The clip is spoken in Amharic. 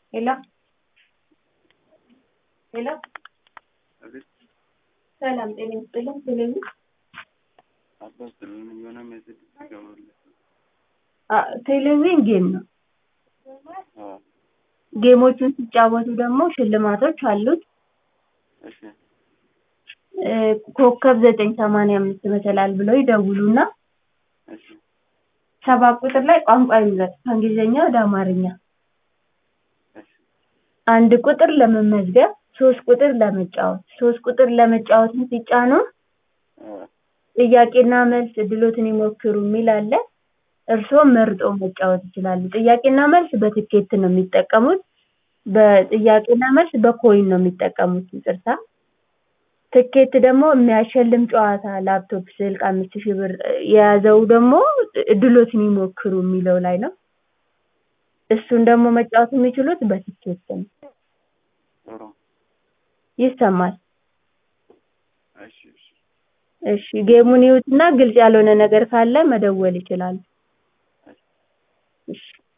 ሄሎ ሄሎ አቤት ሰላም ጤና ይስጥልኝ። ስለኝ አባስጥልን የሆነ ሜሴጅ ትገባለህ? ቴሌቪዥን ጌም ነው። አዎ ጌሞቹን ሲጫወቱ ደግሞ ሽልማቶች አሉት። እሺ እ ኮከብ ዘጠኝ ሰማንያ አምስት መሰላል ብለው ይደውሉና እሺ ሰባት ቁጥር ላይ ቋንቋ ይምረጥ ከእንግሊዝኛ ወደ አማርኛ እሺ አንድ ቁጥር ለመመዝገብ ሶስት ቁጥር ለመጫወት ሶስት ቁጥር ለመጫወትን ሲጫኑ አዎ ጥያቄና መልስ እድሎትን ይሞክሩ የሚል አለ። እርስዎ መርጦ መጫወት ይችላሉ። ጥያቄና መልስ በትኬት ነው የሚጠቀሙት። በጥያቄና መልስ በኮይን ነው የሚጠቀሙት። ይቅርታ ትኬት ደግሞ የሚያሸልም ጨዋታ ላፕቶፕ፣ ስልክ አምስት ሺህ ብር የያዘው ደግሞ እድሎትን ይሞክሩ የሚለው ላይ ነው። እሱን ደግሞ መጫወት የሚችሉት በትኬት ነው። ጥሩ ይሰማል። እሺ እሺ እሺ ጌሙን ይዩትና ግልጽ ያልሆነ ነገር ካለ መደወል ይችላሉ። እሺ